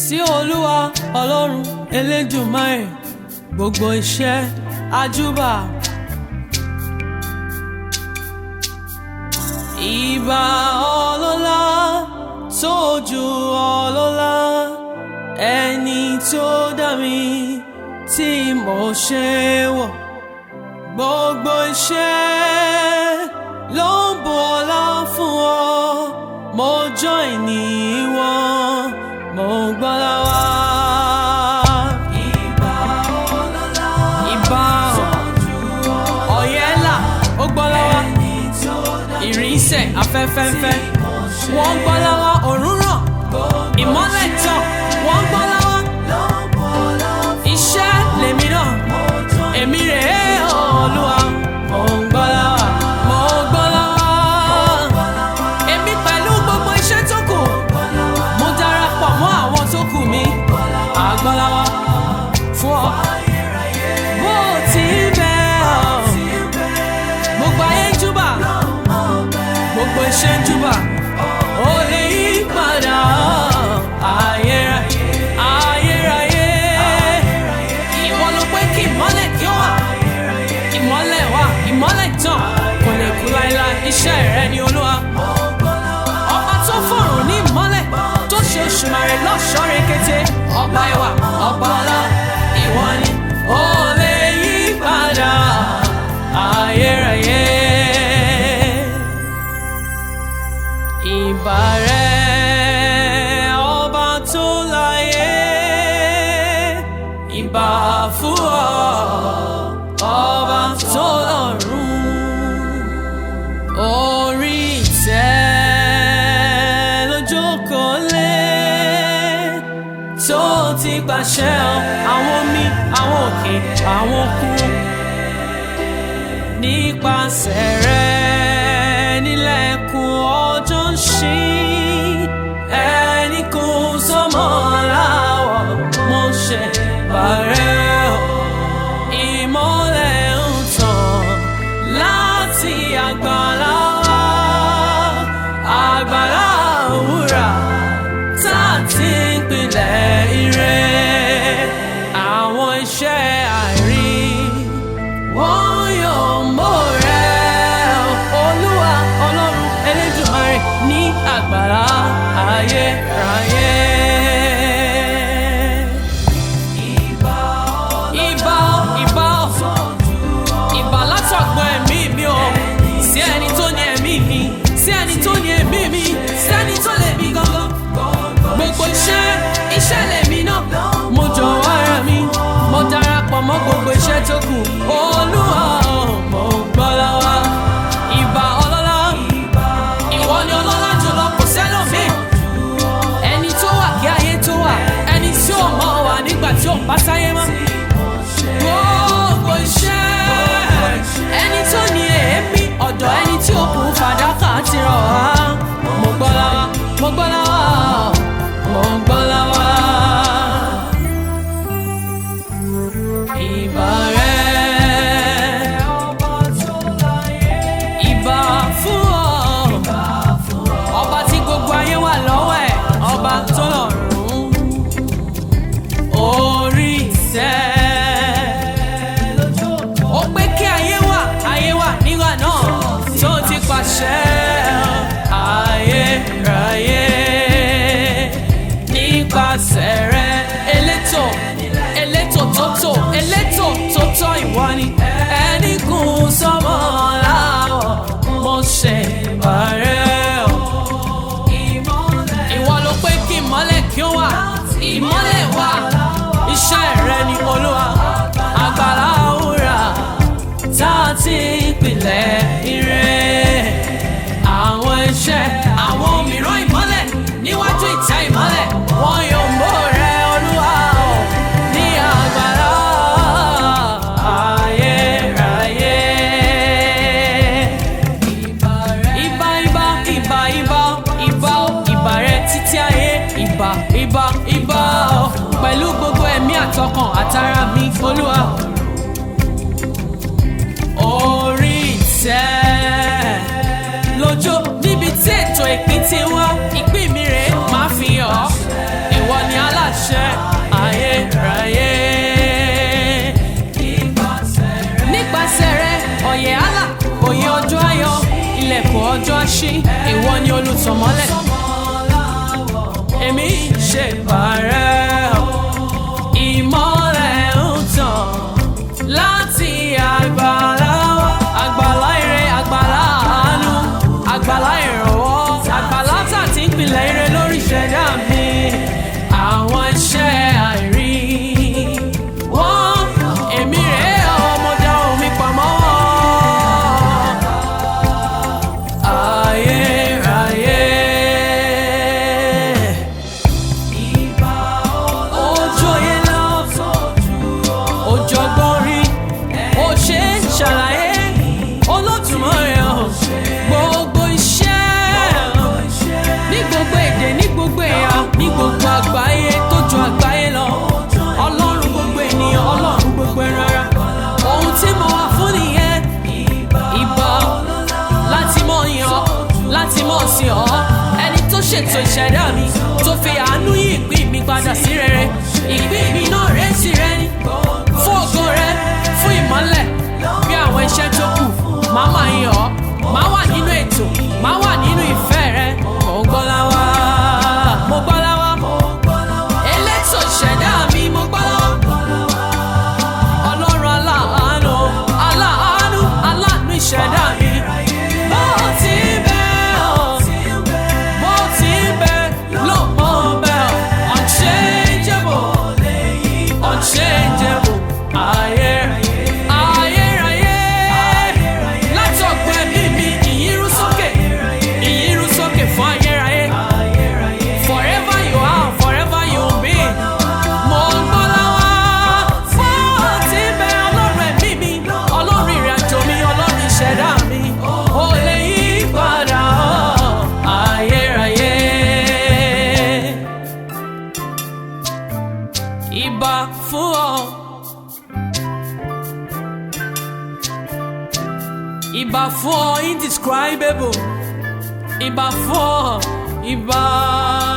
sí olúwa ọlọ́run elédùmarè gbogbo iṣẹ́ àjúbà. ìbà ọlọ́lá tó ju ọlọ́lá ẹni tó dá mi tí mo ṣe wọ̀ gbogbo iṣẹ́ ló ń bu ọlá fún ọ mo join ní wọn mo gbọ́lá wá. ìbà ọlọ́lá ìbà ọ̀yẹ́là ó gbọ́lá wá ìrìnsẹ̀ afẹ́fẹ́fẹ́ wọ́n gbọ́lá wá òórùn ràn ìmọ́lẹ̀ tàn wọ́n gbọ́lá wá iṣẹ́ lèmi náà èmi rèé olúwa mo ń gbọ́lá wá mo gbọ́lá wá èmi pẹ̀lú gbogbo iṣẹ́ tó kù mo darapọ̀ mọ́ àwọn tó kù mi àgbọ́lá wá fún ọ bó ti bẹ́ ọ gbogbo ayé ń júbà gbogbo iṣẹ́ ń júbà ó lè yí padà ayérayé ayérayé ìwọ ló pé kí ìmọ́lẹ̀ kí ó wà ìmọ́lẹ̀ wà ìmọ́lẹ̀ tàn kò lè kú láéláé iṣẹ́ rẹ ni olúwa ọba tó fọ̀rùn ní ìmọ́lẹ̀ tó ṣe òṣùmàrè lọ́ṣọ́ rekete ọba ẹwà ọba ọlá ìwọ ni ó lè yí padà ayérayé. Ìbà rẹ̀ ọba tó láyé ìbà fún ọ ọba tó lọ́run orí ìtẹ́ ló jókòó lé tó ti pàṣẹ àwọn omi àwọn òkè àwọn òkun nípasẹ̀ rẹ̀ nílẹ̀kùn ọjọ́ ń ṣí ẹni kò sọmọ láwọ̀ mo ṣe bàrẹ́ o ìmọ́lẹ̀ ń tàn láti àgbàlá wa àgbàlá òwúrà tá a ti ń pilẹ̀ ire àwọn iṣẹ́ àìrí wọ́n yóò mọ̀ rẹ̀ olúwa ọlọ́run elédùmarè ní àgbàlá ayérayé. Ìbà ìbà ìbà látọ̀gbọ́n ẹ̀mí mi o sí ẹni tó ní ẹ̀mí mi sí ẹni tó ní ẹ̀mí mi sí ẹni tó lè mi gangan gbogbo iṣẹ́ iṣẹ́ lèmi náà mo jọ̀wọ́ ara mi mo darapọ̀ mọ́ gbogbo iṣẹ́ tó kù olúwa mo gbọ́ lọ́wọ́ ìbà ọlọ́lá ìwọ ni ọlọ́lá jùlọ kò sẹ́lòmíì ẹni tó wà kí ayé tó wà ẹni tí ò mọ̀ wà nígbà tí ò bá sáyé mọ́ gbogbo iṣẹ́ ẹni tó ní èémí ọ̀dọ̀ ẹni tí ó kù fàdákà ti rọ̀ wá mo gbọ́ lọ́wọ́ mo gbọ́ lọ́wọ́ mo gbọ́ lọ́wọ́. Ìbà rẹ̀ ìbà fún ọ ọba tí gbogbo ayé wà lọ́wọ́ ẹ̀ ọba tó lọ́rùn orí ìtẹ́ ó pé kí ayé wà ayé wà nígbà náà tó ti pàṣẹ ayérayé nípasẹ̀ rẹ̀ elétò elétò tótó elétò tótó ìwọ ni ẹni kún sọmọ láwọ̀ mo ṣe bàrẹ́ o ìwọ ló pé kí ìmọ́lẹ̀ kí ó wà ìmọ́lẹ̀ wà iṣẹ́ rẹ ni olúwa àgbàlá òwúrà tá a ti ìpìlẹ̀ ire àwọn iṣẹ́ àwọn mìíràn ìmọ́lẹ̀ níwájú ìtẹ́ ìmọ́lẹ̀ wọn yóò mọ̀ rẹ olúwa o ní àgbàlá ayérayé. Ìbà ìbà ìbà ìbà ìbà ó ìbà rẹ títí ayé ìbà ìbà ìbà ó pẹ̀lú gbogbo ẹ̀mí àtọkàn àtara mi olúwa. Orí ìtẹ́ lójó níbi tí ètò ìpín ti wá ìpín mi rèé máa fi hàn ọ́ ìwọ ni aláṣẹ. àyè àlà òye ọjọ́ ayọ̀ ilẹ̀kùn ọjọ́ àṣí ìwọ ni olùtọ̀mọ́lẹ̀ èmi ṣe bàrẹ́ o ìmọ́lẹ̀ ń tàn láti àgbàlá wa. àgbàlá ire àgbàlá àánú àgbàlá ìrànwọ́ àgbàlá tà tí ń pilẹ̀ ire lórí ìṣẹ̀dá mi àwọn iṣẹ́ àìrí wọ́n èmi rèé ọmọdé omi pamọ́ ayérayé. Ojú oyè lọ, òjọ̀gbọ́n rí, ó ṣe é ṣàlàyé, Olódùmarè o, gbogbo iṣẹ́ ní gbogbo èdè ní gbogbo ẹ̀yà ní gbogbo àgbáyé tó ju àgbáyé lọ ọlọ́run gbogbo ènìyàn ọlọ́run gbogbo ẹran ara ohun tí mo wà fún nìyẹn ìbà láti mọ̀ yàn ọ́ láti mọ̀ sí ọ́ ẹni tó ṣètò ìṣẹ̀dá mi tó fi àánú yí ìpín mi padà sí rere ìpín mi náà rẹ̀ sí rẹ ni fún ògo rẹ fún ìmọ́lẹ̀ bí àwọn iṣẹ́ tó kù máa máa yàn ọ́ máa wà nínú ètò máa wà nínú ìfẹ́ rẹ mo gbọ́ láwa mo gbọ́ láwa elétò ìṣẹ̀dá mi mo gbọ́ láwa ọlọ́run aláàánú aláàánú aláàánú ìṣẹ̀dá mi bó ti bẹ́ ọ́ bó ti bẹ́ ló mọ̀ bẹ́ ọ́ unchangeable unchangeable ayérayé ayérayé látọ̀gbọ́ ẹ̀mí mi ìyírú sókè ìyírú sókè fún ayérayé forever you are forever you will be mo ń gbọ́ láwá bó ti bẹ ọlọ́run ẹ̀mí mi ọlọ́run ìrìnàjò mi ọlọ́run ìṣẹ̀dá mi ò lè yí padà ayérayé. Ìbà fún ọ. Ìbà fún ọ indescribable. Ìbà fún ọ. Ìbà.